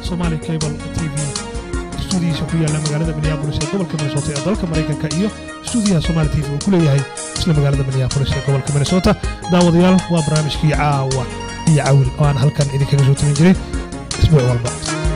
somaali cable t v stuudiyiisa ku yaalla magaalada minneabolis ee gobolka minnesota ee dalka maraykanka iyo stuudiyaha somaali t v uu ku leeyahay isla magaalada minneabolis ee gobolka minnesota daawadayaal waa barnaamijkii caawa iyo cawil oo aan halkan idinkaga soo timin jiray isbuuc walba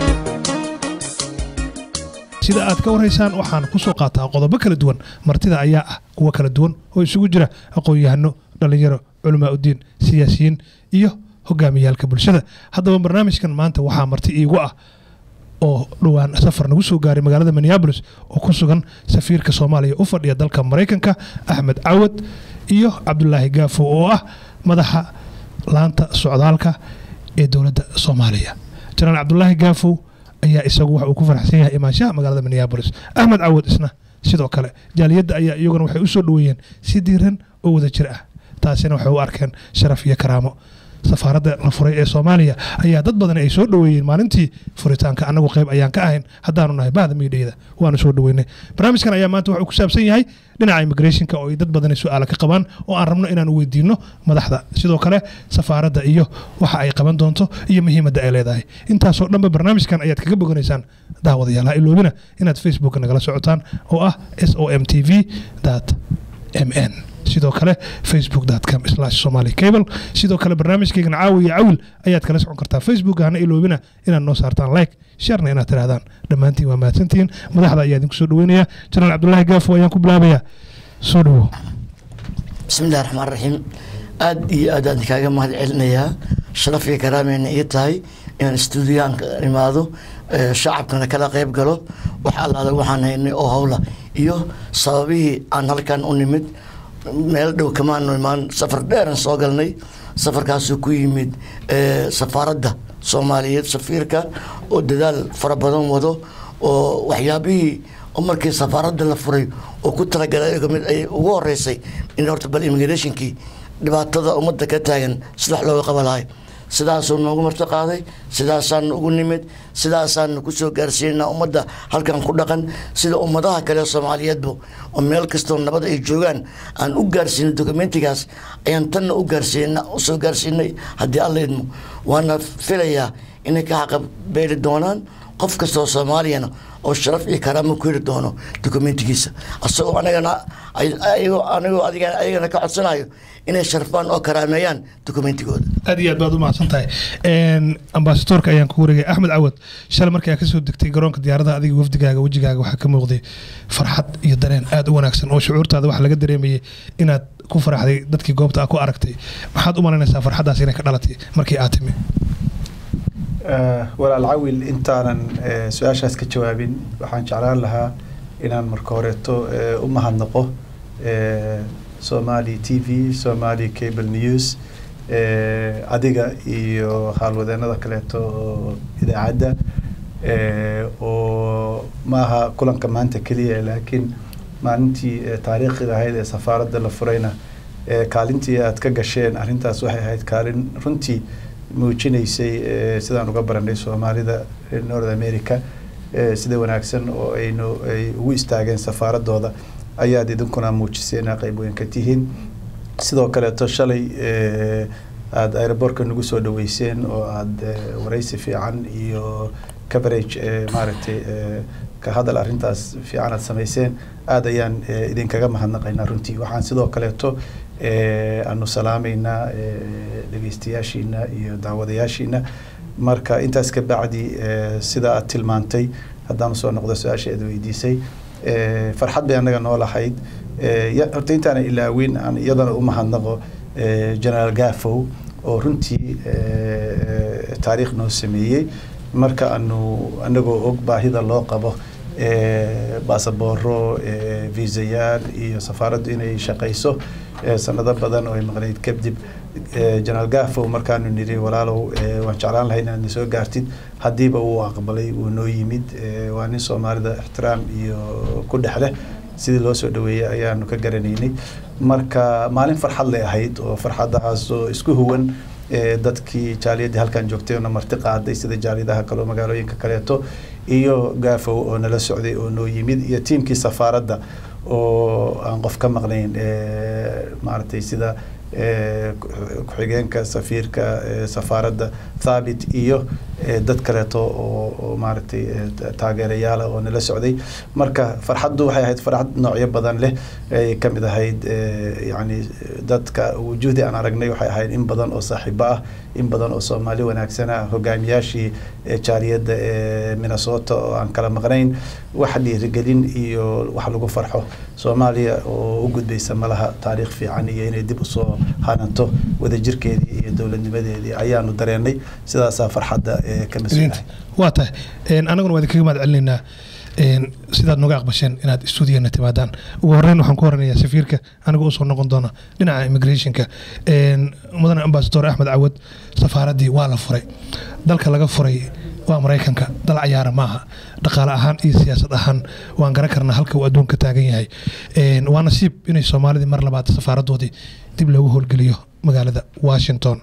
sida aad ka warhaysaan waxaan ku soo qaataa qodobo kala duwan martida ayaa ah kuwo kala duwan oo isugu jira aqoon-yahano dhallinyaro culamaa uddiin siyaasiyiin iyo hogaamiyaalka bulshada haddaba barnaamijkan maanta waxaa marti iigu ah oo dhowaan safar nagu soo gaaray magaalada minneabolis oo ku sugan safiirka soomaaliya u fadhiya dalka maraykanka axmed cawad iyo cabdulaahi gaafo oo ah madaxa laanta socdaalka ee dowladda soomaaliya janaan cabdulaahi gaafow ayaa isagu waxa uu ku faraxsan yahay imaanshaha magaalada minneabolis axmed cawad isna sidoo kale jaaliyadda ayaa iyaguna waxay u soo dhoweeyeen si diiran oo wada jir ah taasina waxay u arkeen sharaf iyo karaamo safaaradda la furay ee soomaaliya ayaa dad badan ay soo dhoweeyeen maalintii furitaanka annagu qayb ayaan ka ahayn haddaanu nahay bahda miidhayda waanu soo dhoweynay barnaamijkan ayaa maanta wuxuu ku saabsan yahay dhinaca immigrationka oo ay dad badani su-aala ka qabaan oo aan rabno inaan weydiinno madaxda sidoo kale safaaradda iyo waxa ay qaban doonto iyo muhiimadda ay leedahay intaasoo dhanba barnaamijkan ayaad kaga boganaysaan daawadayaal ha iloobina inaad facebook nagala socotaan oo ah s o m t v m n sidoo kale facebook.com somali cable sidoo kale barnaamijkeygana caawi iyo cawil ayaad kala socon kartaa facebook hana iloobina inaad noo saartaan like sharna inaad tirahdaan dhammaantiin waa mahadsantihiin madaxda ayaa idinku soo dhaweynaya janaal cabdulaahi gaafo ayaan ku bilaabayaa soo dhawo bismillahi raxmaan raxiim aada iyo aad aan kaaga mahad celinayaa sharaf iyo karaameyna ii tahay inaan stuudiyaanka imaado shacabkana kala qayb galo wax allaala waxaan haynay oo howla iyo sababihii aan halkan u nimid meel dhow kamaanu imaan safar dheeran soo galnay safarkaasuu ku yimid safaaradda soomaaliyeed safiirka oo dadaal fara badan wado oo waxyaabihii markii safaaradda la furay oo ku talagalay mid ay ugu horeysay in horta bal immigrationkii dhibaatada ummadda ka taagan sidax looga qaba lahay sidaasuu noogu marti qaaday sidaasaanu ugu nimid sidaasaanu kusoo gaarsiinaa ummadda halkan ku dhaqan sida ummadaha kale soomaaliyeedba oo meel kastoo nabad ay joogaan aan u gaarsiinay dokumentigaas ayaan tanna u gaarsiina usoo gaarsiinay haddii alla idmo waana filayaa inay ka xaqa beeli doonaan qof kastoo soomaaliyana oo sharaf iyo karaamo ku heli doono dokumentigiisa asagoo anagana anigoo adigana ayagana ka codsanayo inay sharfaan oo karaameeyaan dokumentigooda aad iyo aad baad u mahadsan tahay ambasadoorka ayaan ku wareegay axmed cawad shalay markii aad ka soo degtay garoonka diyaaradaha adiga wafdigaaga wejigaaga waxaa ka muuqday farxad iyo dareen aad u wanaagsan oo shucuurtaada waxaa laga dareemayay inaad ku faraxday dadkii goobta aad ku aragtay maxaad u malaynaysaa farxaddaas inay ka dhalatay markii aad timi walaal cawil intaanan su-aashaas ka jawaabin waxaan jeclaan lahaa inaan marka horeeto u mahadnaqo somali t v somali cable news adiga iyo haalwadeenada kaleeto oo idaacadda oo maaha kulanka maanta keliya laakiin maalintii taariikhiga ahayd ee safaaradda la furayna kaalintii aad ka gasheen arrintaas waxay ahayd kaalin runtii muujinaysay sidaan uga baranay soomaalida north america sida wanaagsan oo aynu ay ugu istaageen safaaradooda ayaad idinkuna muujiseen qayb weyn ka tihiin sidoo kaleeto shalay aada aerobortka nagu soo dhaweyseen oo aada waraysi fiican iyo coverage maaragtay ka hadal arrintaas fiican aad samayseen aada ayaan idinkaga mahadnaqaynaa runtii waxaan sidoo kaleeto aanu salaameynaa dhegeystayaashiina iyo daawadayaashiina marka intaas ka bacdi sida aad tilmaantay haddaan usoo noqdo su-aasha aad weydiisay farxad bay annaga noo lahayd horta intaana ilaawin aan iyadana u mahadnaqo generaal gafow oo runtii taariikh noo sameeyey marka aanu anagoo og baahida loo qabo basabooro viisayaal iyo safaaraddu inay shaqayso sanado badan oo ay maqnayd kadib generaal gafow markaanu niri walaalow waan jeclaan lahay inaad nasoo gaartid haddiiba uu aqbalay uu noo yimid waa nin soomaalida ixtiraam iyo ku dhex leh sidii loo soo dhaweeyey ayaanu ka garanaynay marka maalin farxad lay ahayd oo farxadahaas oo isku huwan dadkii jaaliyadii halkan joogtay oona marti qaaday sida jaaliyadaha kale oo magaalooyinka kaleeto iyo gaafow oo nala socday oo noo yimid iyo tiimkii safaaradda oo aan qof ka maqnayn maaragtay sida ku-xigeenka safiirka safaaradda thabit iyo dad kaleeto oo maaragtay taageerayaala oo nala socday marka farxaddu waxay ahayd farxad noocyo badan leh ay ka mid ahayd yani dadka wujuhdii aan aragnay waxay ahayd in badan oo saaxiibo ah in badan oo soomaali wanaagsana hogaamiyaashii jaaliyadda ee minnesota oo aan kala maqnayn wax dhiirigelin iyo wax lagu farxo soomaaliya oo u gudbaysa malaha taariikh fiican iyo inay dib usoo hananto wadajirkeedii iyo dowladnimadeedii ayaanu dareenay sidaasaa farxadda ka mas-uulahay waa tahay anaguna waa idinkaga mahad celinaynaa sidaad nooga aqbasheen inaad stuudiyana timaadaan ugu horeyn waxaan ku horanayaa safiirka aniga usoo noqon doona dhinaca immigrationka mudane ambasador axmed cawad safaaraddii waa la furay dalka laga furay waa maraykanka dal cayaara maaha dhaqaale ahaan iyo siyaasad ahaan waan garan karnaa halka uu adduunka taagan yahay waa nasiib inay soomaalidii mar labaad safaaradoodii dib loogu howlgeliyo magaalada washington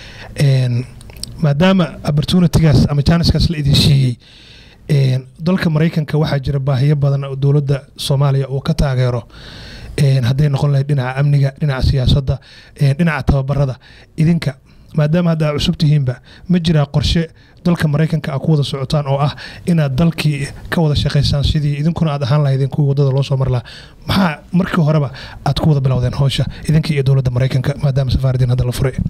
maadaama opportunitygaas ama janiskaas la idin siiyey dalka maraykanka waxaa jira baahiyo badan oo dowladda soomaaliya uu ka taageero hadday noqon lahayd dhinaca amniga dhinaca siyaasadda dhinaca tababarada idinka maadaama hadda aa cusub tihiinba ma jiraa qorshe dalka maraykanka a ku wada socotaan oo ah inaad dalkii ka wada shaqaysaan sidii idinkuna aad ahaan lahaydeen kuwii wadada loo soo mar lahaa maxaa markii horeba aad ku wada bilowdeen howsha idinka iyo dowladda maraykanka maadaama safaaradiin hadda la furay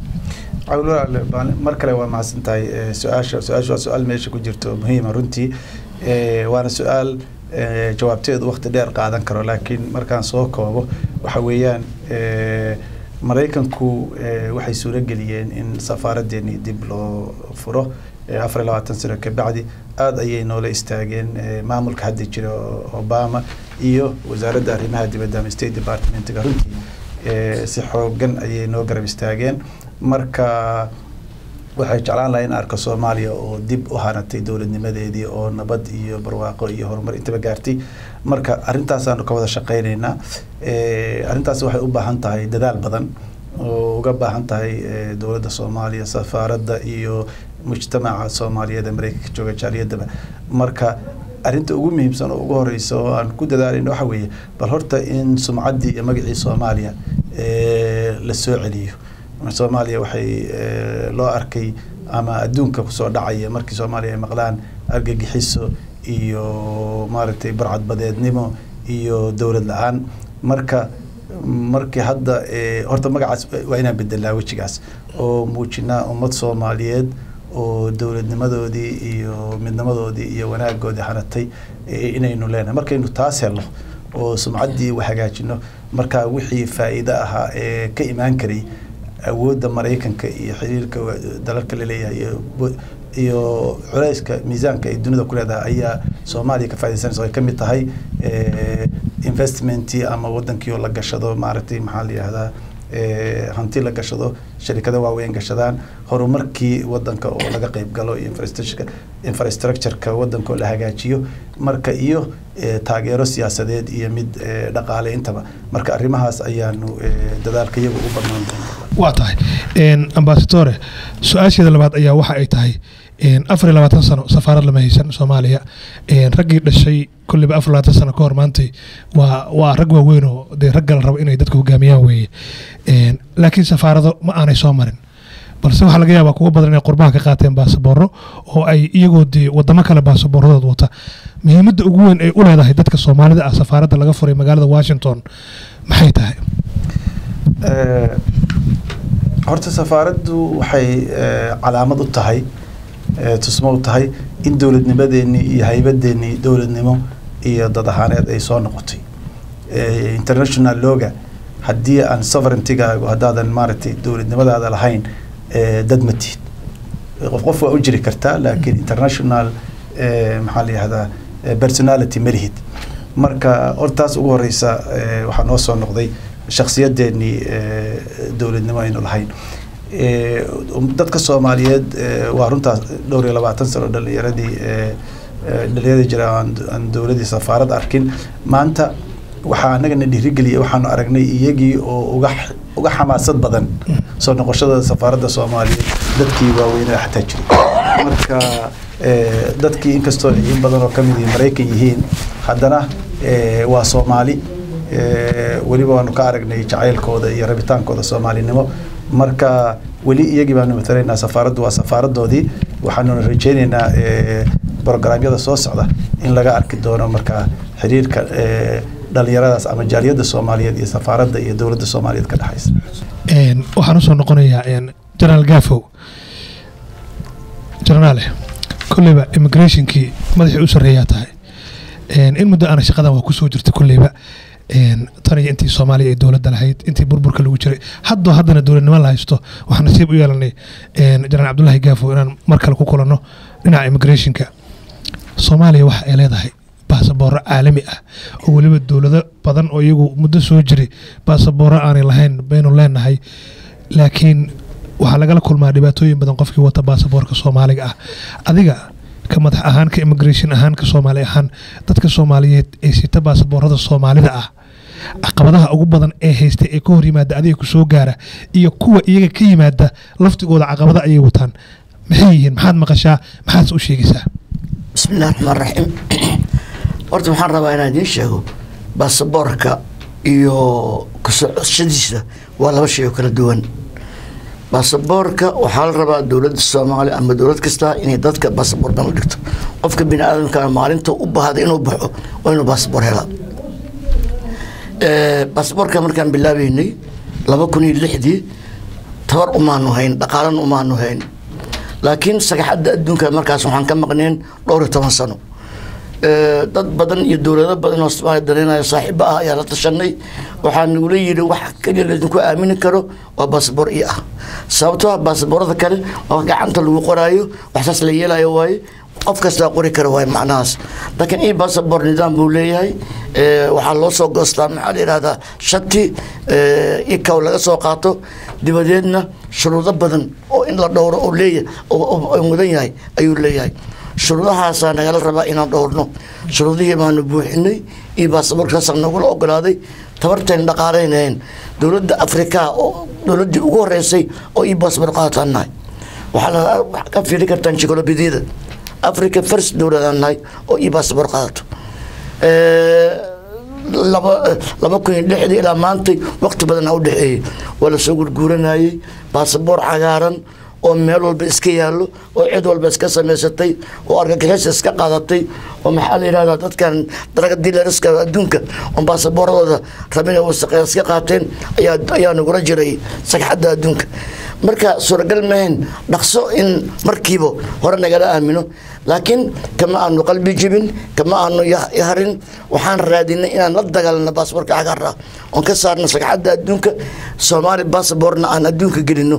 mar kale waa mahadsan tahay su-aasha su-aasha waa su-aal meesha ku jirto muhiima runtii waana su-aal jawaabteedu waqti dheer qaadan karo laakiin markaan soo koobo waxa weeyaan maraykanku waxay suuro geliyeen in safaaradeeni dib loo furo afar iyo labaatan sano kabacdi aada ayay noola istaageen maamulka hadda jira obama iyo wasaaradda arrimaha dibadda ama state departmentga runtii si xoogan ayay noo garab istaageen marka waxay jeclaan lahay in arko soomaaliya oo dib u hanatay dowladnimadeedii oo nabad iyo barwaaqo iyo horumar intaba gaartay marka arintaasaanu ka wada shaqeyneynaa arrintaas waxay u baahan tahay dadaal badan oo uga baahan tahay dowladda soomaaliya safaaradda iyo mujtamaca soomaaliyeed ee mareykanka jooga jaaliyadaba marka arrinta ugu muhiimsan oo ugu horeysa oo aan ku dadaalayno waxa weeye bal horta in sumcaddii iyo magacii soomaaliya la soo celiyo soomaaliya waxay loo arkay ama adduunka kusoo dhacaya markii soomaaliya ay maqlaan argagixiso iyo maaragtay barcadbadeednimo iyo dowlad la-aan marka markii hadda horta magacaas waa inaan bedelnaa wejigaas oo muujinaa ummad soomaaliyeed oo dowladnimadoodii iyo midnimadoodii iyo wanaagoodii hanatay inaynu leenahay markaynu taas helno oo sumcaddii hagaajino marka wixii faa'iido ahaa ee ka imaan karay awoodda maraykanka iyo xiriirka dalalka laleeyahay iyo culeyska miisaanka ay dunida ku leedahay ayaa soomaaliya ka faidaysanaysa ay ka mid tahay investmentii ama wadankii oo la gashado maaragtay maxaa la yihahdaa hanti la gashado sharikada waaweyn gashadaan horumarkii wadanka oo laga qeyb galo iyo infrastructureka wadanka oo la hagaajiyo marka iyo taageero siyaasadeed iyo mid dhaqaale intaba marka arrimahaas ayaanu dadaalka iyagu u banaan waa tahay ambasadore su-aasheeda labaad ayaa waxa ay tahay afar iyo labaatan sano safaarad lama haysan soomaaliya raggii dhashay kolliba afar labaatan sano ka hor maantay waa waa rag waaweyn oo dee ragga la rabo inay dadka hogaamiyaan weeye laakiin safaarado ma aanay soo marin balse waxaa laga yaabaa kuwa badan inay qurbaha ka qaateen baasabooro oo ay iyagoo dee wadamo kale baasaboorradood wata muhiimadda ugu weyn ay u leedahay dadka soomaalida ah safaaradda laga furay magaalada washington maxay tahay horta safaaraddu waxay calaamad u tahay tusmo u tahay in dowladnimadeenii iyo haybadeenii dowladnimo iyo dad ahaaneed ay soo noqotay international loga haddii aan sovereigntigaagu haddaadan maaragtay dowladnimadaada lahayn dad ma tihid qof qof waa u jiri kartaa laakiin international maxaa la yihahdaa personality ma lihid marka hortaas ugu horeysa waxaa noo soo noqday shaksiyadeenii dowladnimo aynu lahayn dadka soomaaliyeed waa runtaas dhowr iyo labaatan sano dhalinyaradii dhalinyaradii jira aan dowladii safaarad arkin maanta waxaa anagana dhiirigeliyay waxaanu aragnay iyagii oo uga uga xamaasad badan soo noqoshada safaaradda soomaaliyeed dadkii waaweynaa xataa jiray marka dadkii inkastoo in badan oo kamid yihiin maraykan yihiin haddana waa soomaali weliba waanu ka aragnay jacaylkooda iyo rabitaankooda soomaalinimo marka weli iyagii baanu matalaynaa safaaraddu waa safaaradoodii waxaanuna rajeyneynaa brograamyada soo socda in laga arki doono marka xiriirka dhalinyaradaas ama jaaliyadda soomaaliyeed iyo safaaradda iyo dowladda soomaaliyeed ka dhexaysa waxaan usoo noqonayaa jenaraal gafow jenaraale kolleyba immigrationkii madaxii u sarreeyaa tahay in muddo aana shaqadan waa kusoo jirta kolleyba tan iyo intii soomaaliya ay dowladda lahayd intii burburka lagu jiray haddoo haddana dowladnimo la haysto waxaan nasiib u yeelanay jenaraal cabdullaahi gafow inaan mar kale ku kulanno dhinaca immigrationka soomaaliya waxa ay leedahay baasabooro caalami ah oo weliba dowlado badan oo iyagu muddo soo jiray baasabooro aanay lahayn baynu leenahay laakiin waxaa lagala kulmaa dhibaatooyin badan qofkii wata baasaboorka soomaaliga ah adiga ka madax ahaan ka immigration ahaan ka soomaali ahaan dadka soomaaliyeed ee sita baasaboorada soomaalida ah caqabadaha ugu badan ee haysta ee ka hor yimaada adiga ku soo gaara iyo kuwa iyaga ka yimaada laftigooda caqabada ayay wataan maxay yihiin maxaad maqashaa maxaad u sheegaysaa bismi illahi raxmaan raxiim horta waxaan rabaa inaan idiin sheego baasaboorka iyo kasocoshadiisa waa laba shay oo kala duwan baasaboorka waxaa la rabaa dowladda soomaaliya ama dowlad kasta inay dadka baasaboor dan u dhigto qofka bini aadamka maalinta u baahda inuu baxo waa inuu baasaboor helaa baasaboorka markaan bilaabeynay laba kun iyo lixdii tabar umaanu hayn dhaqaalan umaanu hayn laakiin sagaxadda adduunka markaas waxaan ka maqneen dhowr iyo toban sano dad badan iyo dowlado badan oo soomaaliya dareynaya saaxiibo ah ayaa la tashanay waxaa nagula yidhi wax keliya laydinku aamini karo waa baasaboor ii ah sababtoo ah baasaboorada kale waa gacanta lagu qoraayo waxsaas la yeelayo waaye qof kastaa qori kara waaye macnahaas laakiin ii baasaboor nidaam buu leeyahay waxaa loo soo goostaa maxaa la yidhahdaa shati ikaw laga soo qaato dibadeedna shuruudo badan oo in la dhowro oo leeyahay oo mudan yahay ayuu leeyahay shuruudahaasaa nagala rabaa inaan dhowrno shuruudihii baanu buuxinay iyo baasaboorkaasa nagula ogolaaday tabarteen dhaqaalaynaheen dowladda afrikaa oo dowladdii ugu horeysay oo ii baasaboor qaadataan nahay waxaa ka fiiri kartaan jikolobidiyada africa first dowladaan nahay oo ii baasaboor qaadato laba laba kun iyo lixdii ilaa maantay waqti badan a u dhexeeyey waa lasoo gurguuranayey baasaboor cagaaran oo meel walba iska yaallo oo cid walba iska samaysatay oo argagixis iska qaadatay oo maxaa la yidhahdaa dadkan daraga dilariska adduunka oo baasaboorradooda rabin wasaqeya iska qaateen ayaa ayaa nagula jiray sagxadda adduunka marka suuragal mahayn dhaqso in markiiba hore nagala aamino laakiin kama aanu qalbi jibin kama aanu yaharin waxaan raadinay inaan la dagaalno baasaboorka cagaar ah oon ka saarno sagxadda adduunka soomaali baasaboorna aan adduunka gelino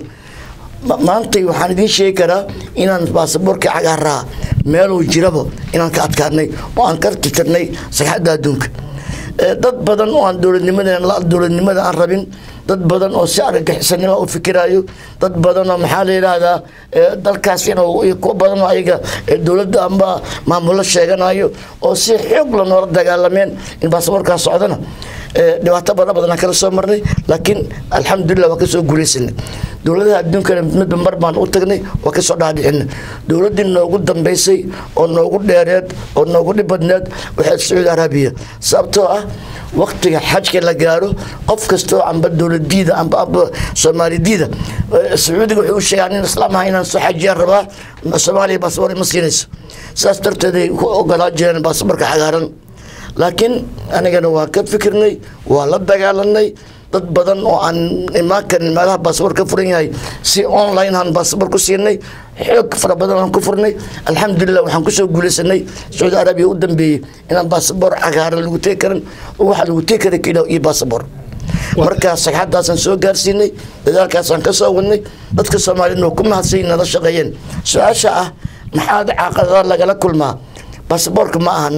maantay waxaan idiin sheegi karaa inaan baasaboorka cagaaraa meeluu jiraba inaan ka adkaanay oo aan ka tirtirnay sagxadda adduunka dad badan oo aan dowladnimada dowladnimada aan rabin dad badan oo si argagixisanimo u fikiraayo dad badan oo maxaa la yidhaahdaa dalkaas inuu kuwa badan oo ayaga dowladda amba maamulo sheeganayo oo si xoog la noola dagaalameen in baasaboorkaas socdana dhibaato badan badan aan kala soo marnay laakiin alxamdulilah waa kasoo guulaysanay dowladaha adduunkana midba mar baan u tagnay waa kasoo dhaadhicinay dowladdii noogu dambaysay oo noogu dheereed oo noogu dhib badneed waxay sacuudi araabiya sababtoo ah waktiga xajka la gaaro qof kastoo amba dowladiida amba amba soomaalidiida sacuudiga wuxuu u sheegaa nin islaam aha inaan soo xajiyaan rabaa soomaaliya baasaboor ma siinayso sidaas darteeday ku ogolaa jireen baasaboorka cagaaran laakiin anigana waan ka fikirnay waa la dagaalanay dad badan oo aan imaan karin meelaha baasaboor ka furan yahay si online aan baasaboor ku siinay xoog fara badan aan ku furnay alxamdulilah waxaan kusoo guulaysanay sacuudi arabiya u dambeeyey inaan baasaboor cagaaran lagu tegi karin oo waxaa lagu tegi kara keliya iyo baasaboor markaa sagxadaasaan soo gaarsiinay dadaalkaasaan ka soo wadnay dadka soomaaliyadna waa ku mahadsan nala shaqeeyeen su-aasha ah maxaad caqadada lagala kulmaa baasaboorka ma ahan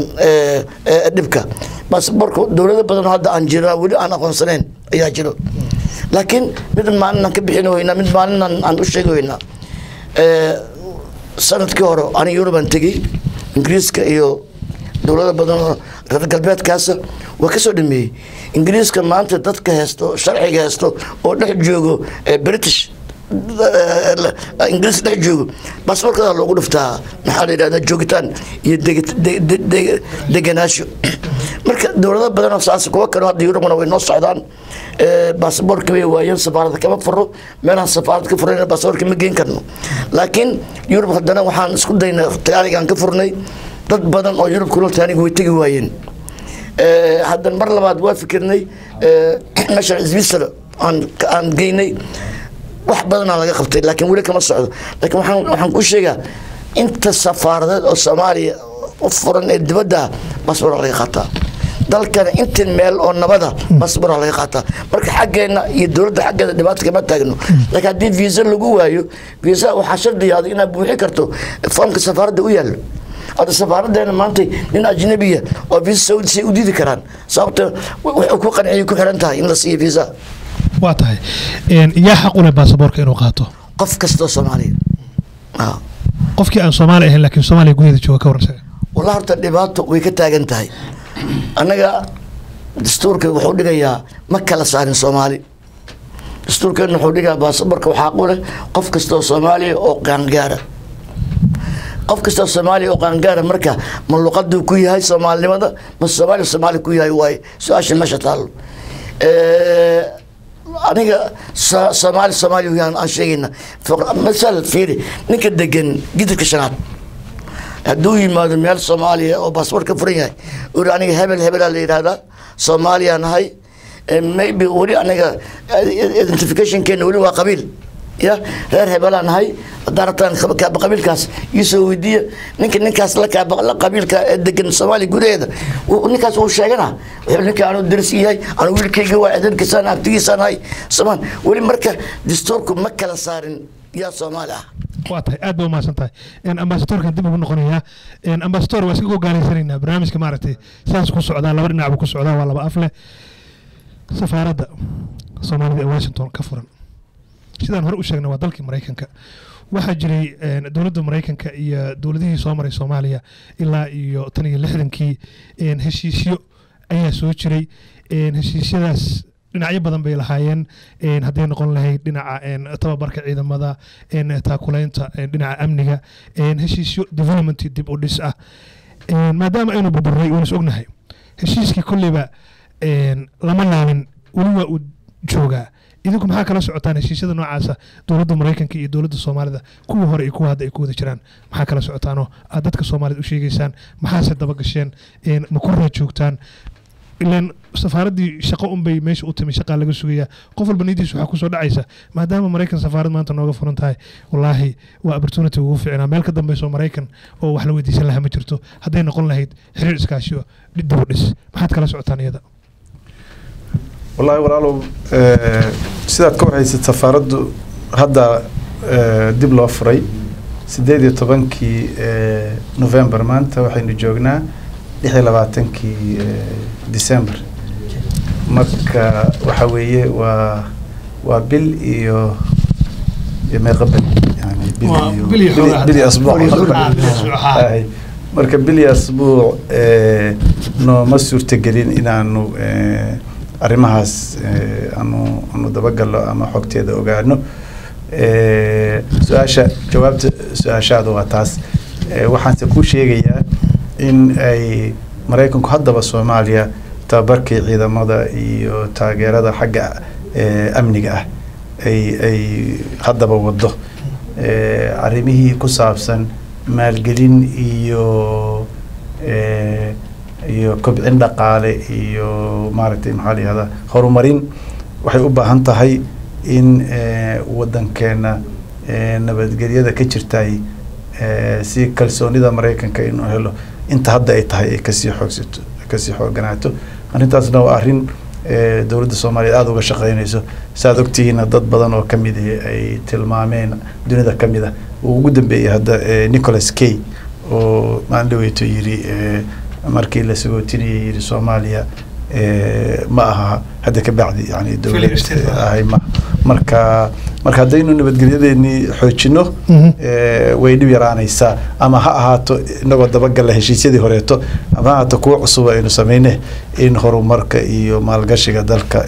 dhibka baasaboorka dowlado badan hadda aan jira weli aan aqoonsanayn ayaa jiro laakiin mid maalin aan ka bixin weynaa mid maalin aan u sheegi weynaa sanadkii hore ani yurubaan tegey ingiriiska iyo dowlado badan oo reer galbeedkaasa waa ka soo dhameeyey ingiriiska maanta dadka heesto sharciga heesto oo dhex joogo british ingiriis dhex joogo baasaboorkada loogu dhuftaa maxaa la yidhahdaa joogitaan iyo deganaasho marka dowlado badan oo saas kuwa kale hadda yurubna way noo socdaan baasaboorka way waayeen safaarada kama furo meelahan safaarad ka furayna baasaboorka ma geen karno laakiin yurub haddana waxaan isku daynay taanigaan ka furnay dad badan oo yurub kula taaniga way tegi waayeen haddana mar labaad waa fikirnay meeshan switzerland aan aan geynay wax badanaa laga qabtay laakiin weli kama socdo laakiin waxaan waxaan ku sheegaa inta safaaradeed oo soomaaliya u furan ee dibadda basbora laga qaataa dalkana inta meel oo nabada basbora laga qaataa marka xaggeena iyo dowladda xaggeeda dhibaata kama taagno laakiin haddii visa lagu waayo visa waxaa shardiyaada inaad buuxi karto foomka safaaradda u yaallo hadda safaaradeena maanta nin ajnabiya oo visa saudi say u diidi karaan sababta wuxuu ku qanciyay ku xiran tahay in la siiyo visa waa tahay yaa xaq u leh baasaboorka inuu qaato qof kastoo soomaaliya qofkii aan soomaali ahayn laakiin soomaaliya gudaheeda jooga ka warran wallah horta dhibaato way ka taagan tahay annaga dastuurka wuxuu dhigayaa ma kala saarin soomaali dastuurkeena wuxuu dhigayaa baasaboorka waxaa qu leh qof kastoo soomaaliya oo qaangaara qof kastoo soomaaliya oo qaangaara marka ma luqaduu ku yahay soomaalinimada ma soomaaliya soomaali ku yahay waaye su-aasha meesha taallo aniga soomaali soomaali weyaan aan sheegayna masal fiiri ninka degan gidirka shanaad hadduu yimaado meel soomaaliya oo baasboort ka furan yahay uri aniga hebel hebelaa la yidhaahdaa soomaaliya nahay maybe weli aniga identificationkeena weli waa qabiil ya reer hebelaa nahay haddaan rabtaan kaaba qabiilkaas iisoo weydiiya ninka ninkaas la kaaba la qabiilka ee degan soomaaliya gudaheeda ninkaas wuu sheegana wuxuu ninka aanu daris yahay anu wiilkayga waa cidankiisaan abtigiisaan nahay somaan weli marka dastuurku ma kala saarin yaa soomaali ah waa tahay aad ba umahadsan tahay ambasadorkan dib ugu noqonayaa ambasador waa iska gogaalaysanaynaa barnaamijka maaragtay saas ku socdaa laba dhinac buu ku socdaa waa laba af leh safaaradda soomaalida ee washington ka furan sidaan hore u sheegnay waa dalkii maraykanka waxaa jiray dowladda maraykanka iyo dowladihii soo maray soomaaliya ilaa iyo tan iyo lixdankii heshiisyo ayaa soo jiray heshiisyadaas dhinacyo badan bay lahaayeen hadday noqon lahayd dhinaca tababarka ciidamada taakulaynta dhinaca amniga heshiisyo development dib u dhis ah maadaama aynu burburay waan is ognahay heshiiskii kolleyba lama laalin weli waa uu joogaa idinku maxaa kala socotaan heshiisyada noocaasa dowladda maraykanka iyo dowladda soomaalida kuwii hore iyo kuwa hadda ay ku wada jiraan maxaa kala socotaanoo aad dadka soomaalida u sheegaysaan maxaase dabagasheen ma ku raa joogtaan ilaan safaaraddii shaqo unbay meesha u timi shaqaa laga sugayaa qof walba niyadiis waxaa kusoo dhacaysa maadaama maraykan safaarad maanta nooga furan tahay wallaahi waa opportunity ugu fiicnaa meel ka dambayso maraykan oo wax la weydiisan lahaa ma jirto hadday noqon lahayd xiriir iskaashi oo dib u dhis maxaad kala socotaan iyada wallaahi walaalow sidaad ka warhaysad safaaraddu hadda dib loo furay sideed iyo tobankii november maanta waxaynu joognaa lix iyo labaatankii december marka waxa weeye waa waa bil iyo iyo meeqa bel yani bil iyo bil iyo asbuuc marka bil iyo asbuuc nooma suurtagelin inaanu arrimahaas aanu aanu dabagalno ama xogteeda ogaano su-aasha jawaabta su-aashaada waa taas waxaanse kuu sheegayaa in ay maraykanku haddaba soomaaliya tababarkii ciidamada iyo taageerada xagga amniga ah ay ay haddaba wado arrimihii ku saabsan maalgelin iyo iyo kobcin dhaqaale iyo maaragtay maxaa la yihahdaa horumarin waxay u baahan tahay in waddankeena nabadgelyada ka jirtay si kalsoonida maraykanka inuu helo inta hadda ay tahay ay kasii xoogsato kasii xooganaato arrintaasna waa arrin dowladda soomaaliyeed aada uga shaqeynayso saaad ogtihiina dad badan oo kamid ay tilmaameen dunida kamid ah uu ugu dambeeyey hadda nicholas kay oo maalin dhaweyto yiri markii la sagootinayay yiri soomaaliya ma aha hadda ka bacdi yani dowlad ahay ma marka marka haddaynu nabadgelyadeenii xoojino way dhib yaraanaysaa ama ha ahaato inagoo dabagalla heshiisyadii horeeto ama ha ahaato kuwo cusub aynu sameyne in horumarka iyo maalgashiga dalka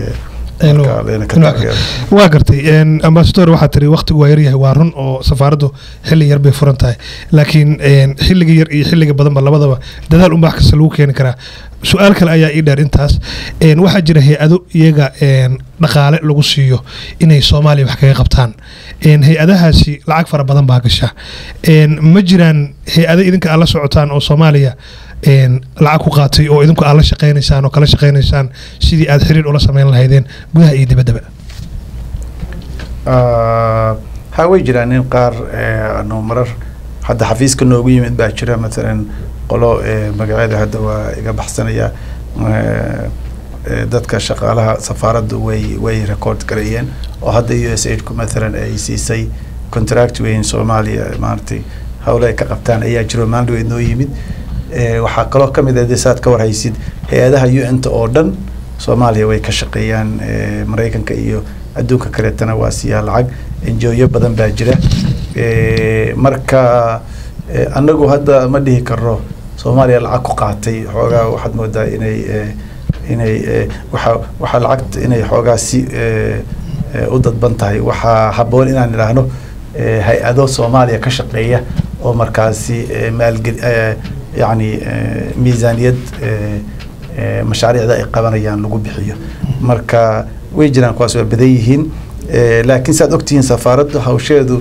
waa gartay ambasador waxaa tiri waktigu waa yaryahay waa run oo safaaraddu xilli yar bay furan tahay laakiin xilliga yar iyo xilliga badanba labadaba dadaal unbaa wax kasta lagu keeni karaa su-aal kale ayaa ii dheer intaas een, waxaa jira hay-ado iyaga een, dhaqaale lagu siiyo inay soomaaliya wax kaga qabtaan een, hay-adahaasi lacag fara badan baa gasha een, ma jiraan hay-ado idinka aad la socotaan oo soomaaliya een, lacag ku qaatay oo idinku aad la shaqaynaysaan oo kala shaqaynaysaan sidii aad xiriir ula sameyn lahaydeen gudaha iyo dibaddaba ha way jiraan in qaar eh, anu marar hadda xafiiska noogu yimid baa jira matalan qolo eh, magaceeda hadda waa iga baxsanaya eh, eh, dadka shaqaalaha safaaraddu way way record gareeyeen oo hadda u s aidku matalan ay siisay contract weyn soomaaliya maaragtay howle ay ka qabtaan ayaa jiro maalin weyd noo yimid Eh, waxaa kaloo ka mid ah dee saad ka warhaysid hay-adaha un-ta oo dhan soomaaliya way ka shaqeeyaan eh, maraykanka iyo adduunka kaleetana waa siiyaa lacag enjoyo badan baa jira Eh, marka eh, annagu hadda ma dhihi karno soomaaliya lacag ku qaatay xoogaa waxaad moodaa inay eh, inay eh, waxa waxaa lacagta inay xoogaa si eh, eh, u dadban tahay waxaa habboon inaan idhaahno eh, hay-ado soomaaliya ka shaqeeya oo markaasi eh, maalgel eh, yacni eh, miisaaniyad eh, eh, mashaariicda ay qabanayaan lagu bixiyo marka way jiraan kuwaas waa badan yihiin Eh, laakiin saad ogtihiin safaaraddu hawsheedu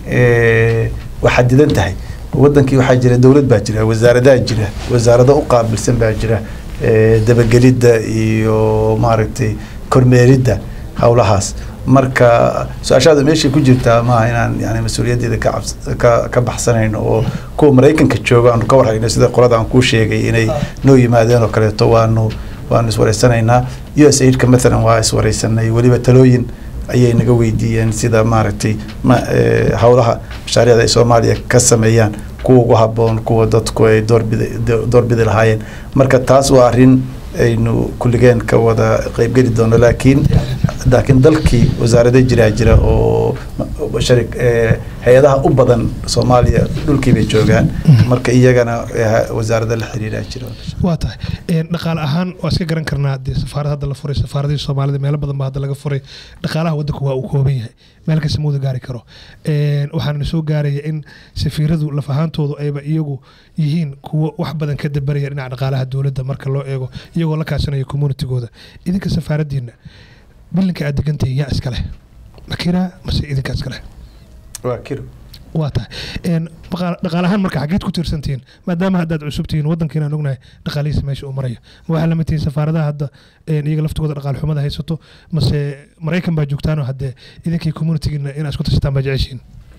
eh, waa xadidan tahay wadankii waxaa jira dowlad baa jira wasaaradaha jira wasaarado u qaabilsan baa jira eh, dabagelidda iyo maaragtay kormeeridda howlahaas marka su-aashaada meeshay ku jirtaa maaha inaan yani mas-uuliyaddeeda ka cabs ka ka baxsanayno oo kuwa maraykanka jooga aanu ka warhayno sida qolada aan kuu sheegay inay noo yimaadeen oo kaleeto waanu waanu iswareysanaynaa u s aidka mathalan waa iswareysanay weliba talooyin ayay naga weydiiyeen sida maaragtay ma eh, howlaha mashaariicda ay soomaaliya ka sameeyaan kuwa ugu habboon kuwa dadku ay doorbidi do- doorbidi lahaayeen marka taas waa arrin aynu kulligeen ka wada qeybgeli doono laakiin laakiin dalkii wasaarada jiraa jira oo shari eh, hay-adaha u badan soomaaliya dhulkii bay joogaan marka iyagana eh, wasaarada la xiriiraa jira waa tahay Een, dhaqaale ahaan waa iska garan karnaa dee safaarad hadda la furay safaaradii soomaalida meelo badan baa hadda laga furay dhaqaalaha waddanku waa uu kooban yahay meel kasta ma wada gaari karo Een, waxaana soo gaaraya in safiiradu laf ahaantoodu ayba iyagu yihiin kuwo wax badan ka dabaraya dhinaca dhaqaalaha dowladda marka loo eego iyagoo la kaashanaya communitigooda idinka safaaradiina bilinka aad degantihiin yaa iska leh makiraa mase idinka iska leh waa kiro waa tahay Een, dhaqa- dhaqaale ahaan marka xageed ku tiirsantihiin maadaama haddaad cusub tihiin waddankiina aan ognahay dhaqaalihiisa meesha uu marayo ma waxaa lamid tihiin safaaradaha hadda een, iyaga laftigooda dhaqaal xumada haysato mase maraykan baa joogtaanoo haddee idinkii communitigiina inaad isku tashataan baa jeceshiin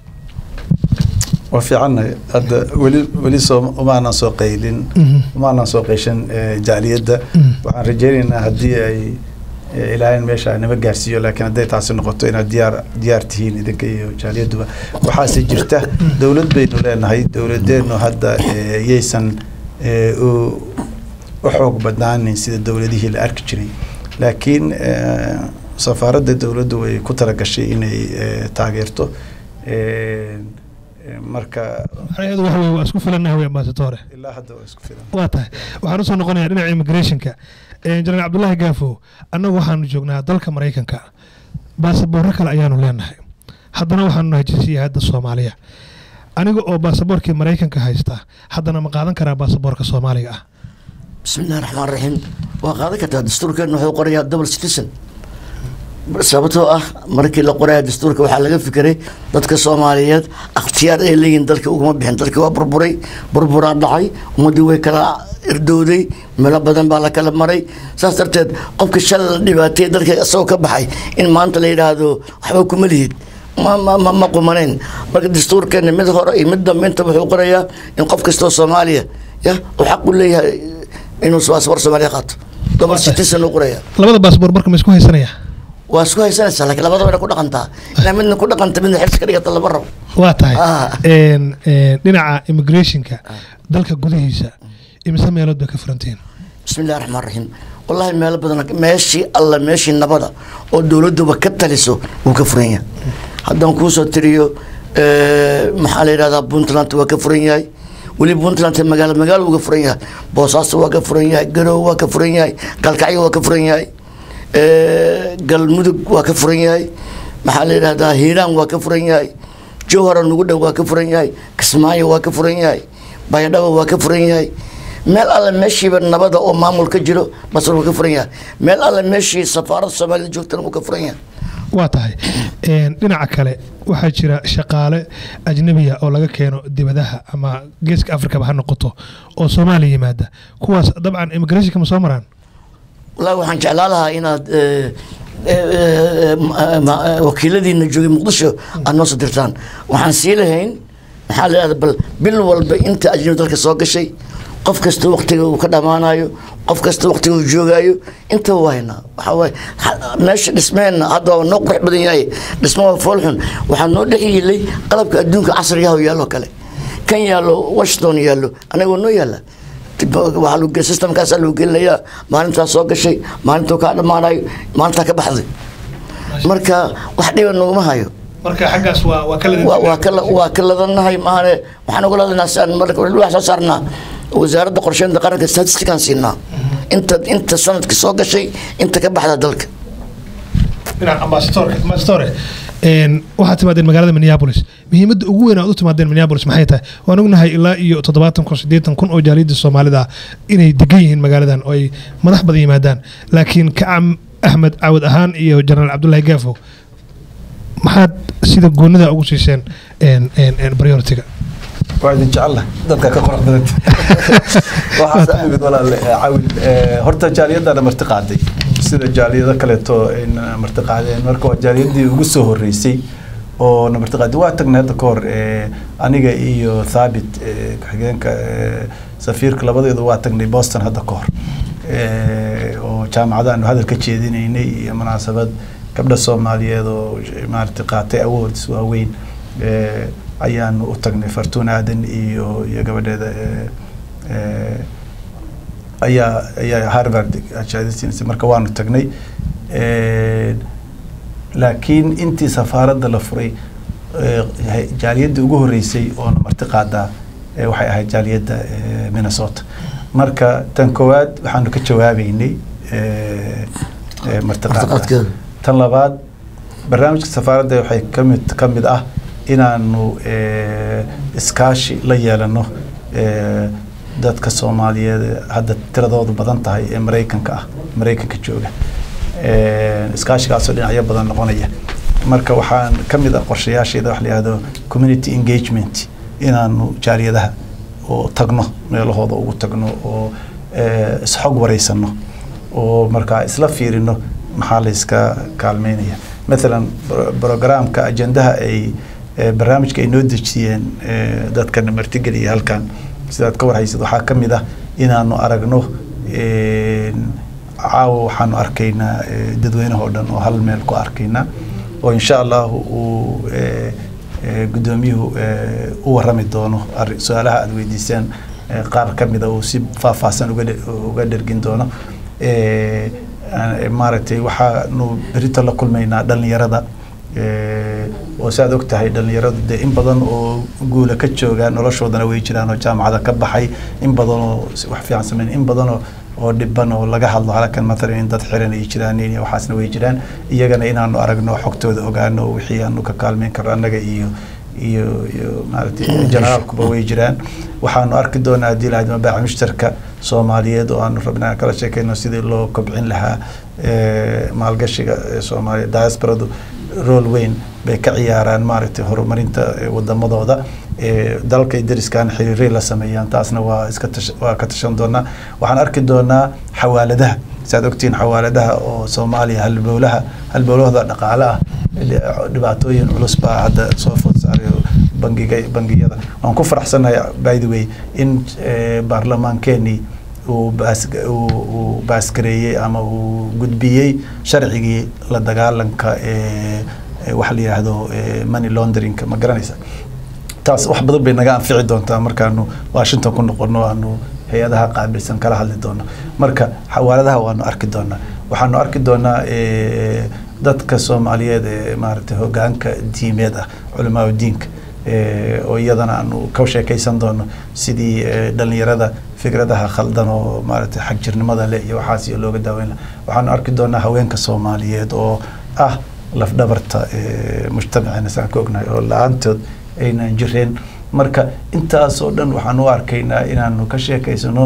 waa fiicannahay hadda weli weli soo umaanan soo qaylin umaanan soo qayshan eh, jaaliyadda waxaan rajaynaynaa haddii ay eh, ilaahay meesha nima gaarsiiyo laakiin hadday taasi noqoto inaad diyaar diyaar tihiin idinka iyo jaaliyadduba waxaase jirta dowlad baynu leenahay dowladeennu hadda eh, yaysan eh, u u xoog badnaanin sida dowladihii la arki jiray laakiin eh, safaaradda dowladdu way ku talagashay inay eh, taageerto Eh, eh, marka macnaheedu waxa weye waa isku filannahay wey ambaasatore ilaa hadda waa isku filan waa tahay waxaan usoo noqonayaa dhinaca immigrationka jenaraal cabdullaahi gaafo annagu waxaanu joognaa dalka maraykanka baasaboorro kale ayaanu leenahay haddana waxaanu nahay jinsiyahadda soomaaliya aniga oo baasaboorkii maraykanka haysta haddana ma qaadan karaa baasaboorka soomaaliga ah بسم الله الرحمن الرحيم وقاعدة كتا دستور كان وحو قرية دبل سيتيزن sababtoo ah markii la qoraya dastuurka waxaa laga fikiray dadka soomaaliyeed akhtiyaar ay leeyihiin dalka uguma bixin dalka waa burburay burburaa dhacay ummaddii way kala irdowday meelo badan baa la kala maray saas darteed qofka shalay la dhibaatay dalka isagoo ka baxay in maanta la yidhaahdo waxba kuma lihid ma ma ma ma qumanayn marka dastuurkeena mid hore iyo mid dambe inta wuxuu qorayaa in qof kastoo soomaaliya ya uu xaq u leeyahay inuu baasaboor soomaaliya qaato double citizen uu qoraya labada baasaboor marka ma isku haysanaya waa isku haysanaysaa laakiin labadaba inay ku dhaqantaa inaa midna ku dhaqanta midna xirsi ka dhigata lama rabo waa tahay Ah. Een, een, dhinaca immigrationka dalka gudihiisa imise meelood bay ka furantihiin bismi illahi raxmaan raxiim wallahi meelo badan meeshii alla meeshii nabada oo dowladuba ka taliso wuu ka furan yahay haddaan kuusoo tiriyo eh, maxaa la yidhahdaa puntland waa ka furan yahay weli puntland magaalo magaalo wuu ka furan yahay boosaaso waa ka furan yahay garowe waa ka furan yahay galkacyo waa ka furan yahay eh, galmudug waa ka furan yahay maxaa la yidhahdaa hiiraan waa ka furan yahay jowhara nugu dhow waa ka furan yahay kismaayo waa ka furan yahay baydhabo waa ka furan yahay meel alle meeshiiba nabada oo maamul ka jiro masar wuu ka furan yahay meel alle meeshii safaarada soomaalida joogtana wuu ka furan yahay waa tahay Een, dhinaca kale waxaa jira shaqaale ajnabiya oo laga keeno dibadaha ama geeska afrikaba ha noqoto oo soomaaliya yimaada kuwaas dabcan immigrationka ma soo maraan wallaahi waxaan jeclaan lahaa inaad eh, eh, eh, ma- ma- wakiiladiina joogay muqdisho aad noo soo dirtaan waxaan sii lahayn maxaa la yidhahda bal bil walba inta ajnabi dalka soo gashay qof kasta waqtiga uu ka dhammaanayo qof kasta waqtiga uu joogaayo intaba waa haynaa waxaa waaye ha- meesha dhismeenna hadda waa noo qurux badan yahay dhismo waa foolxun waxaa noo dhex yiilay qalabka adduunka casrigaha oo yaallo kale kan yaallo washington yaallo anagoo noo yaalla waxaa lagu gel- systemkaasaa lagu gelinayaa maalintaa soo gashay maalintuu kaa dhammaanayo maalintaa ka baxday marka wax dhiba naguma hayo marka xaggaas waa waa kala waa waa ka waa ka ladanahay maahane waxaan uga ladanahay si aan marka wax soo saarnaa wasaaradda qorsheynta qaranka statistikaan siinaa inta inta sanadka soo gashay inta ka baxda dalka dhinaca ambasadorka ambasadore een, waxaad timaadeen magaalada minneapolis muhiimadda ugu weyn aad u timaadeen minneapolis maxay tahay waan ognahay ilaa iyo toddobaatan kun siddeetan kun oo jaaliyadda soomaalida ah inay degan yihiin magaaladan oo ay madax badan yimaadaan laakiin kacam axmed caawad ahaan iyo jenaraal cabdullaahi gaafo maxaad sida goonida ugu siiseen een, een, een, prioritiga waa idin jecel dadka ka qurux badanta waxaas amid walaale eh, cawil eh, horta jaaliyadana marti qaaday sida jaaliyado kaleeto ayna marti qaadeen marka waa jaaliyadii ugu soo horeysay oo na marti qaaday waa tagnay hadda ka hor eh, aniga iyo thaabit eh, ku-xigeenka eh, safiirka labadeedu waa tagnay boston hadda ka hor Eh, oo jaamacada aanu hadal ka jeedinaynay iyo munaasabad gabdha soomaaliyeed oo maaragtay qaatay awards waaweyn eh, ayaanu u tagnay fartuun aadan iyo iyo gabadheeda eh, eh, ayaa ayaa harvard shahaadaysiinaysa marka waanu tagnay Eh, laakiin intii safaaradda la furay eh, hay- jaaliyadda ugu horeysay oona marti qaadaa eh, waxay ahayd jaaliyadda eh, minnesota marka tan koowaad waxaanu ka jawaabeynay eh, eh, marti qaadada Martiqaadkeeda. tan labaad barnaamijka safaaradda waxay ka mid ka mid ah inaanu eh, iskaashi la yeelano eh, dadka soomaaliyeed ee hadda tiradoodu badan tahay ee maraykanka ah maraykanka jooga Eh, iskaashigaasoo dhinacyo badan noqonaya marka waxaan ka mid ah qorshayaasheeda wax la yihahdo community engagement inaanu jaaliyadaha oo tagno meelahooda ugu tagno oo eh, isxog wareysano oo markaa isla fiirino maxaa la iska kaalmeynaya mathalan bro- programka ajendaha ay eh, barnaamijka ay noo dejiyeen eh, dadkana martigeliya halkan sidaad ka warhaysid waxaa ka mid ah inaanu aragno een, caawa waxaanu arkaynaa eh, dadweynaha oo dhan oo hal meel ku arkaynaa oo insha allahu uu eh, eh, guddoomiyuhu eh, u warrami doono arri- su-aalaha aad weydiiseen eh, qaar ka mida uu si faahfaahsan uga dhe- uga dhergin doono Eh, aan- maaragtay waxaanu berito la kulmaynaa dhallinyarada Eh, oo saad og tahay dhallinyaradu dee in badan oo guula ka jooga noloshoodana way jiraan oo jaamacada ka baxay in badan oo si- wax fiican sameyn in badan oo oo dhiban oo laga hadlo halkan matalan in dad xiran ay jiraan iyo waxaasna way jiraan iyagana inaanu aragno xogtooda ogaano wixii aanu ka kaalmeyn karno annaga iyo iyo iyo maaragtay generaalkuba way jiraan waxaanu arki doonaa haddii lahayd mabaaca mushtarka soomaaliyeed oo aanu rabnaa kala sheekayno sidii loo kobcin lahaa eh, maalgashiga ee soomaaliya diasporadu rool weyn bay ka ciyaaraan maaragtay horumarinta eh, wadamadooda Eh, dalalka deriskan xiriiray la sameeyaan taasna waa iska tash- waa ka tashan doonaa waxaan arki doonaa xawaaladaha saad ogtihiin xawaaladaha oo soomaaliya halbowlaha halbowlahooda dhaqaale ah dhi- dhibaatooyin culus baa hadda soo food saaray bangiga bangiyada waan ku faraxsanahay by the way in eh, baarlamaankeenii uu baas uu uu baasgareeyey ama uu gudbiyey sharcigii la dagaalanka ee ee waxa la yidhaahdo eh, money launderingka ma garanaysa taas wax badan bay naga anfici doontaa markaanu washington ku noqono aanu hay-adaha qaabilsan kala hadli doono marka xawaaladaha waanu arki doonaa waxaanu arki doonaa eh, dadka soomaaliyeed ee maaragtay hogaanka diimeed ah culamaa diinka eh, oo iyadana aanu ka sheekaysan doono sidii eh, dhalinyarada fikradaha khaldan oo maaragtay xagjirnimada leh iyo waxaas iyo looga daaweyn laha waxaanu arki doonaa haweenka soomaaliyeed oo ah lafdhabarta eh, mujtamacina saan ka ognahay oo la-aantood aynan jireen marka intaasoo dhan waxaan u arkaynaa inaanu ka sheekaysano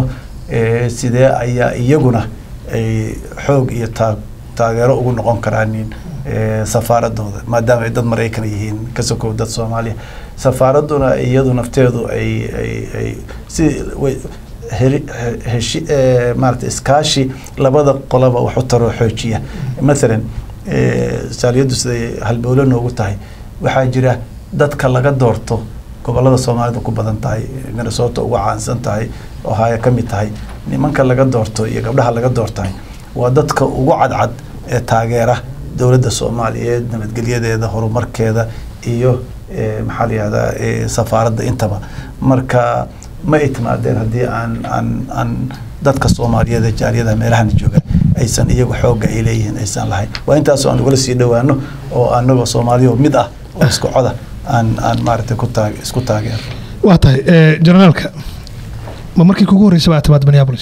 eh, sidee ayaa iyaguna ay xoog iyo taa taageero ugu noqon karaan eh, safaaradooda maadaama ay dad maraykan yihiin ka sokow dad soomaaliya safaaraduna iyadu nafteedu ay ay ay si way heli- he- heshi eh, maarata iskaashi labada qolaba wax u taroo xoojiya mathalan eh, saaliyadu siday halbowlo noogu tahay waxaa jira dadka laga doorto gobolada soomaalida ku badan tahay minnesota uga caansan tahay ohio ka mid tahay nimanka laga doorto iyo gabdhaha laga doortahay waa dadka ugu cadcad ee taageera dowladda soomaaliyeed nabadgelyadeeda horumarkeeda iyo eh, maxaa la yihahdaa eh, safaaradda intaba marka ma ay timaadeen haddii aan aan aan dadka soomaaliyeed ee jaaliyadaha meelahan jooga aysan iyagu xoogga ay leeyihiin aysan lahayn waa intaasoo aan ugala sii dhowaano oo anagoo soomaaliya oo mid ah oo isku coda aan aan maaragtay ku taag isku taageero waa tahay eh, generaalka ma markii kugu horreysay baa timaad minneapolis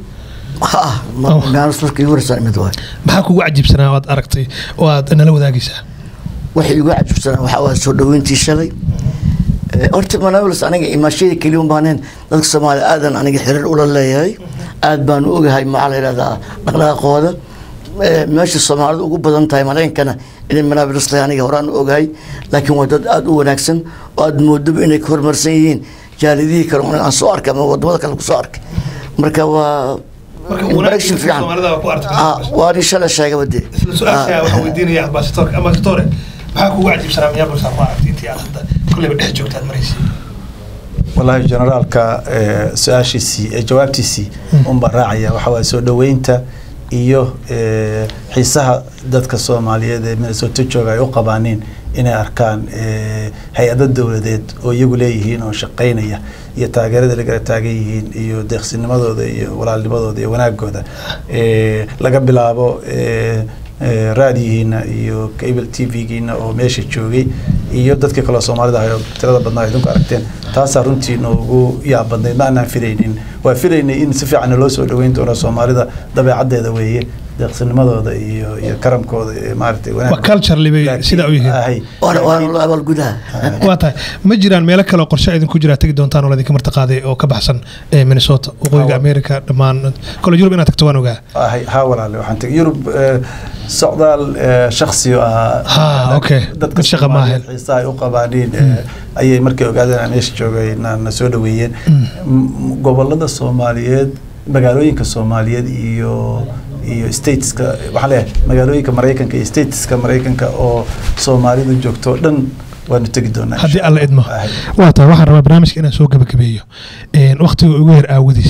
ha Oh. maalis markii igu horeysaa imid waay maxaa kugu cajiibsanaa oo aad aragtay oo aad nala wadaagaysaa waxay igu cajabsanaa waxaa waa soo dhaweyntii shalay Eh, horta manaawils aniga imaashadii keliya un baaneen dadka soomaaliya aadan aniga xiriir ula leeyahay aad baan u ogahay maxaa la yidhahdaa dhaqdhaqaaqooda Eh, meesha soomaalida ugu badan tahay maraykankana inay manaawils tahay aniga horaan u ogahay laakiin waa dad aad u wanaagsan oo aad moodaba inay ka horumarsan yihiin jaalidihii kale oo aan soo arkay ama wadamada kale kusoo arkay marka waa interaction fiican Ah, waa nin shalay sheegaba dee Ah. waxaan weydiinaya ambassadorka ambassadore maxaa kugu cajiibsanaa minneapolis aad maaragtay intii aad hadda kulleyba dhex joogtaad maraysay wallaahi generaalka eh, su-aashiisii eh, jawaabtiisii unbaa raacaya waxaa waye soo dhoweynta iyo eh, xiisaha dadka soomaaliyeed ee minnesota jooga ay u qabaaniin inay arkaan eh, hay-ado dowladeed oo iyagu leeyihiin oo shaqaynaya iyo taageerada lagala taagan yihiin iyo deeqsinimadooda iyo walaalnimadooda iyo wanaagooda Eh, laga bilaabo eh, eh, raadiyihiina iyo cable t v-giina oo meesha joogay iyo dadkii kaloo soomaalida ahay oo tirada badnaa ay idinku aragteen taasaa runtii noogu yaab badnayd ma aanaan filaynin waa filaynay in si fiican loo soo dhoweyn doono soomaalida dabeecaddeeda weeye deeqsinimadooda iyo iyo karamkooda iyo maaragtay wanaag Waa culturally bay Laakiin- sidaa u yihiin. ahay. waana waana loo abaal gudaha waa tahay ma jiraan meelo kale oo qorshe idinku jira tegi doontaan oo laydinka martaqaaday oo ka baxsan ee minnesota waqooyiga Hawa. america dhammaan kole yurub inaad tagto waan ogaa ahay haa walaale waxaan tegay yurub eh, socdaal eh, shakhsi oo ahaa Ha, okay. dadka Mid shaqa ma ahayn. Soomaaliyeed xiisaha ay u qabaaniin eh, ayay markay ogaadeen aan meesha joogay na na soo dhoweeyeen M- gobolada soomaaliyeed magaalooyinka soomaaliyeed iyo iyo stateska waxaan leeyahay magaalooyinka maraykanka iyo stateska maraykanka oo soomaalidu joogto oo dhan waanu tegi doonaa haddii insha alla idmo Allah. Ahay. waa tahay waxaan rabaa barnaamijka inaan soo gabagabeeyo Een, wakhtiga ugu yar aawadiis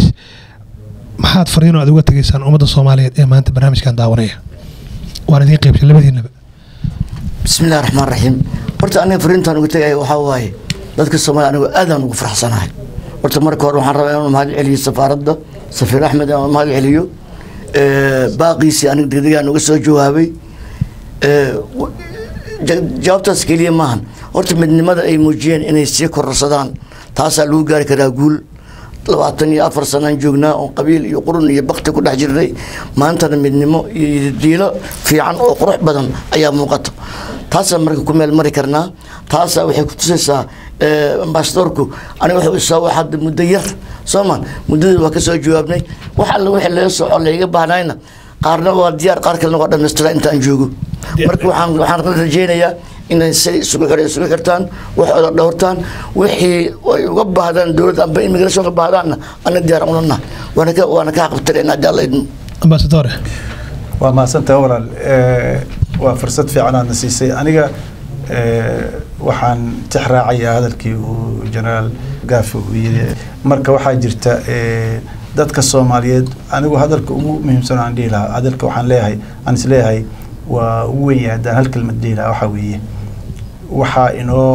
maxaad fariino aad uga tegaysaan ummadda soomaaliyeed ee maanta barnaamijkan daawanaya waan idiin qaybsay labadiinaba بسم الله الرحمن الرحيم horta aniga fariintaan ugu tagay waxaa waaye dadka soomaaliya anigu aadaan ugu faraxsanahay horta marka hore waxaan rabaa inaan mahad celiyo safaaradda safiir axmed inaan mahad celiyo Eh, baaqiisii aniga degdegaan uga soo jawaabay Eh, w- ja- jawaabtaas keliya maahan horta midnimada ay muujiyeen inay sii kororsadaan taasaa lagu gaari karaa guul labaatan iyo afar sanaan joognaa oo qabiil iyo qurun iyo bakti ku dhex jirnay maantana midnimo iyo diilo fiican oo qurux badan ayaa muuqata taasaan marka ku meel mari karnaa taasaa waxay ku tusaysaa eh, ambasadorku aniga wuxuu isoo wax hadda muddo yar soo ma muddadii waa ka soo jawaabnay wax alle wixii laga soco layga baahnayna qaarna waa diyaar qaar kalena waa dhammaystira intaan joogo marka waxaan waxaan rajaynayaa inay say isugu xir isugu xirtaan waxooda dhowrtaan wixii ay uga baahdaan dowladda amba immigration ka baahdaanna ana diyaar unana waana ka waana ka xaqabtirayna haddii alla idmo ambasadore waa mahadsantahay walaal Eh, waa fursad fiican aadna siisay aniga eh, waxaan tix raacayaa hadalkii uu generaal gaafi uu yiri marka waxaa jirta eh, dadka soomaaliyeed anigu hadalka ugu muhiimsan aan dhihi lahaa hadalka waxaan leeyahay aan is leeyahay waa ugu weyn yahay haddaan hal kelmad dhihi lahaa waxaa weeye waxaa inoo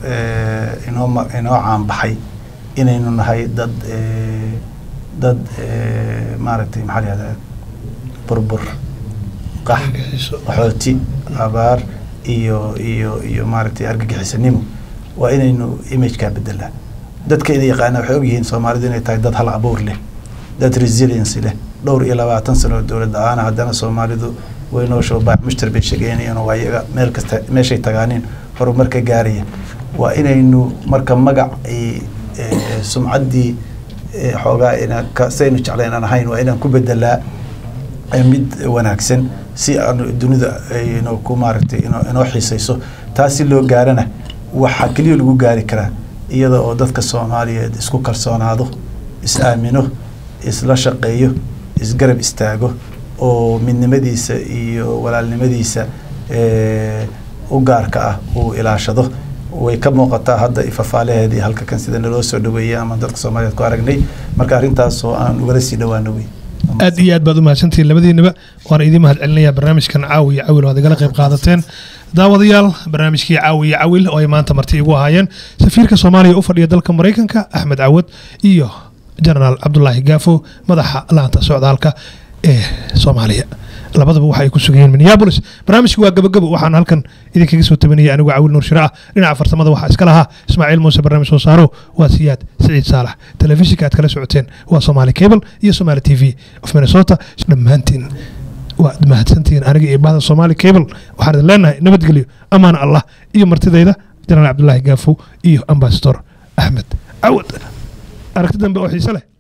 eh, inoo ma- inoo caanbaxay inaynu nahay dad eh, dad eh, maaragtay maxaa la yihahdaa burbur qax qaxooti abaar iyo iyo iyo maaragtay argagixisanimo waa inaynu imagekaa bedelaa dadka ina yaqaana waxay ogyihiin soomaalidu inay tahay dad hal abuur leh dad resiliency leh dhowr iyo labaatan sano oo dowlad la-aana haddana soomaalidu way noo shoobax mushtar bay sheegeynayaan oo waa iyaga meel kasta meeshay tagaaneen horumar ka gaaraya waa inaynu marka magac ay eh, sumcaddii eh, xoogaa inaan ka saynu jeclayn aan ahayn waa inaan ku bedelaa eh, mid wanaagsan si aan dunida ayno ku maaragtay inoo inoo xiisayso taas si loo gaarana waxaa keliya lagu gaari karaa iyada oo dadka soomaaliyeed isku kalsoonaado is aamino isla shaqeeyo isgarab istaago oo midnimadiisa iyo walaalnimadiisa eh, u gaarka ah uu ilaashado way ka muuqataa hadda ifafaalaheedii halka kan sida naloo soo dhaweeyay ama dadka soomaaliyeed ku aragnay marka arrintaas oo aan ugala sii dhawaano wey aad iyo aad baad u mahadsantihiin labadiinaba waana idiin mahad celinayaa barnaamijkan caawi iyo cawil oo aad igala qayb qaadateen daawadayaal barnaamijkii caawi iyo cawil oo ay maanta marti igu ahaayeen safiirka soomaaliya u fadhiya dalka maraykanka axmed cawad iyo jenaraal cabdulaahi gaafo madaxa laanta socdaalka ee soomaaliya labadaba waxa ay ku sugan yihiin minneapolis barnaamijku waa gabagabo waxaan halkan idinkaga soo tabanaya anigu cawil nuur shire ah dhinaca farsamada waxaa iska lahaa ismaaciil muuse barnaamij soo saaro waa siyaad siciid saalax telefishinka aad kala socoteen waa somaali cable iyo somaali t v of minnesota dhammaantiin waad mahadsantihiin aniga iyo bahda somaali cable waxaan idin leenahay nabadgelyo amaan allah iyo martidayda jenaraal cabdulaahi gaafo iyo ambasador axmed cawad aragti dambe oo xiise leh